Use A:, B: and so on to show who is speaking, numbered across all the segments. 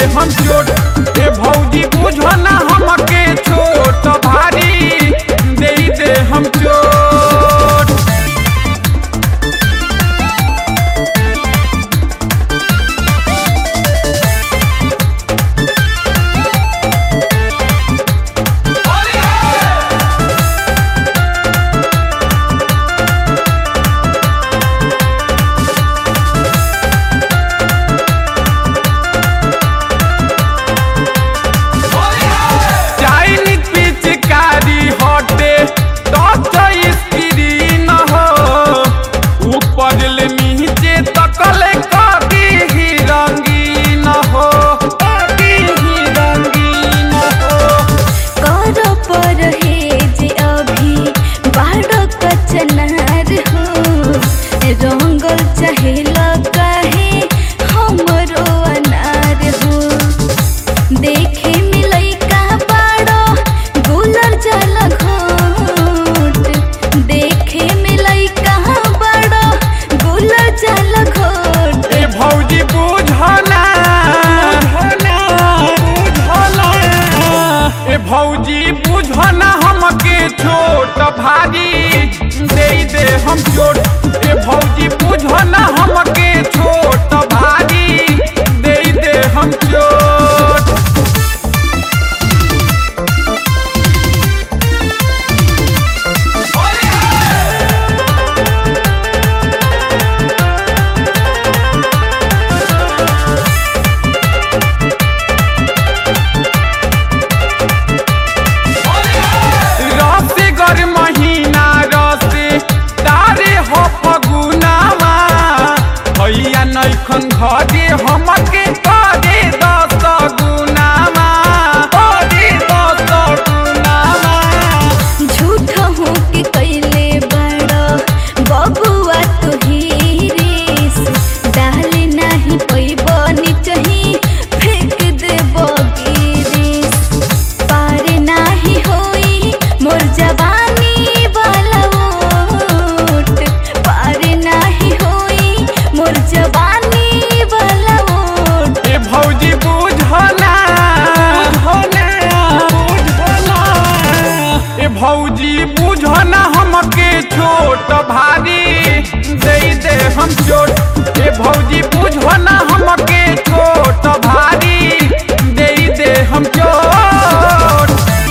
A: हम चोट ए भौजी बुझो ना हमके छोट भारी दे दे हम चोट चाइनीज पिचकारी हटे टच स्क्रीन हो ऊपर ले नीचे तकले कभी ही रंगीन हो कभी ही रंगीन हो
B: कर परहेज अभी बाड़ कचनार हो रंगल चाहेला काहे हमरो अनार हो देखे मिलई का बाड़ो गुलर जल घोट देखे मिलई का बाड़ो गुलर जल घोट
A: ए भौजी बुझना बुझना ए भौजी बुझना हमके छोट भारी दे दे हम चोट ए भौजी बुझना हमके छोट भारी दे दे हम चोट रसे गर महीना रसे तारे हो फगुनामा भैया नैखन घरे हमके करे दस गुनामा करे दस गुनामा
B: झूठ हो के कैले बड़ा बबुआ तो हीरिस डाल नहीं पैब निचही फेंक दे गिरिस पार नाही होई मोर जवानी वाला ओट पार नाही होई मोर जवानी वाला ओट
A: ए भौजी बुझना बुझना बुझना ए भौजी बुझना हमके छोट भारी दे दे हम चोट ए भौजी बुझना हमके छोट भारी दे दे हम चोट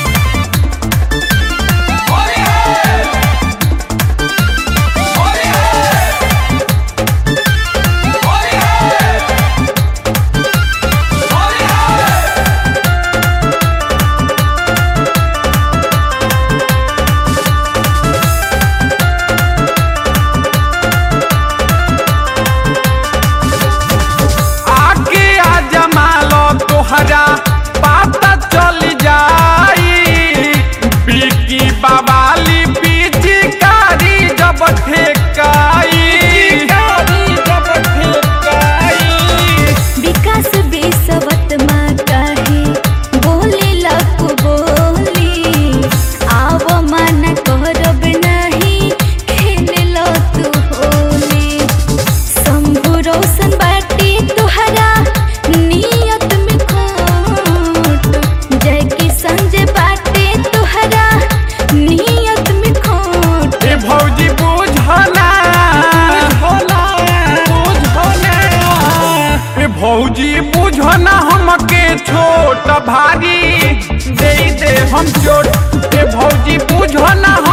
A: आके आ जमालो तोहरा पता चल जाई बिकी बाबाली पिचकारी जब ठेकाई जब ठेकाई
B: विकास बेसवत माँ काहे बोले लक बोली आव मन करब नहीं खेल लो तू होली शंभु रोशन बाटी तुहरा नियत में खोट जय की संजय बाटे तुहरा नियत में खोट
A: ए भौजी बुझना बुझना बुझना ए भौजी बुझना हमके छोट भारी दे दे हम चोट ए भौजी बुझना